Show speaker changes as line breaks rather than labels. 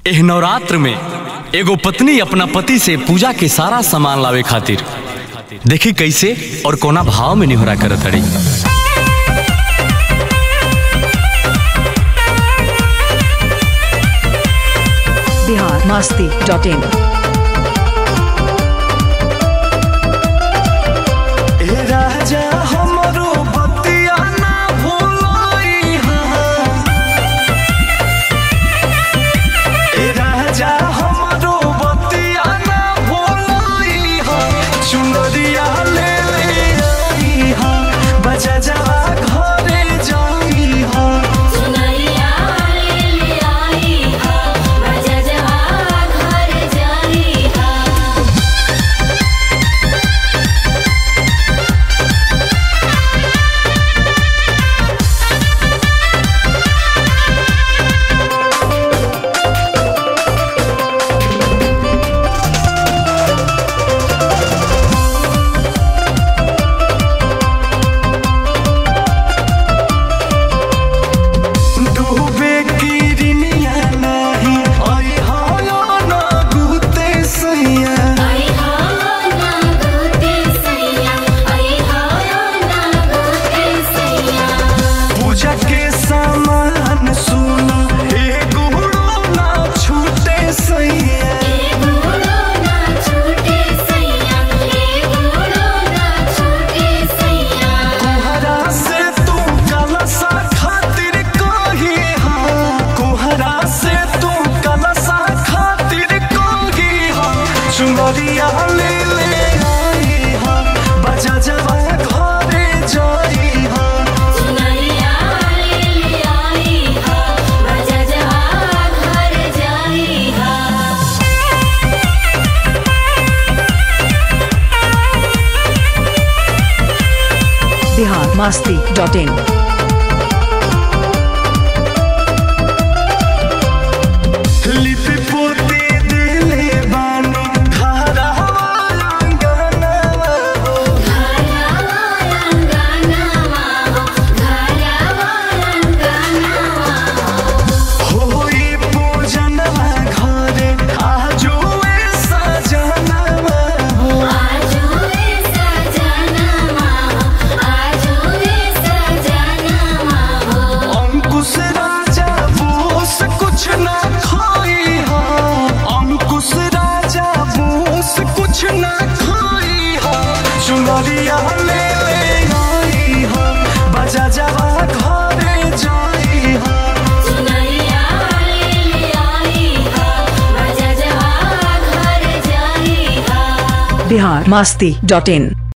एह नवरात्र में एगो पत्नी अपना पति से पूजा के सारा सामान लावे खातिर देखी कैसे और कोना भाव में निहोरा करत अड़ी
बिहार मास्ती डॉट इन
ए राजा हमरो बतिया ना भूलई हा ए राजा हमरो बतिया ना भूलई हा चुनरिया ले ले आई हा बजा जा घरे जाई हा
सुनरिया ले ले आई हा बजा जा घर जाई हा
डूबे किरनिया नाही आई हा ना गुते सैया
आई हा ना गोते सैया आई हा ना गोते सैया
पूजा के सामान सुना एगो ना छूटे सैया
ए गुड़ो ना छूटे सैया ए गुड़ो ना छूटे सैया
कुहरा से तू कलसा खातिर कही हा कुहरा से तू कलसा खातिर कही हा चुनरिया ले ले आई हा बजा जवा घरे जाई हा
सुनरिया ले ले आई हा बजा जा घर जाई हा
बिहार मास्ती डॉट इन
लिपि पोती दिले बानी घरा आंगनवा हो होई पूजनवा घरे आजुए सजनवा हो अंकुश राजा बोस कुछ ना खाई हा अंकुश राजा बोस कुछ ना खाई हा चुनरिया ले ले आई हा बजा जवा घरे जाई हा
बिहार मास्ती डॉट इन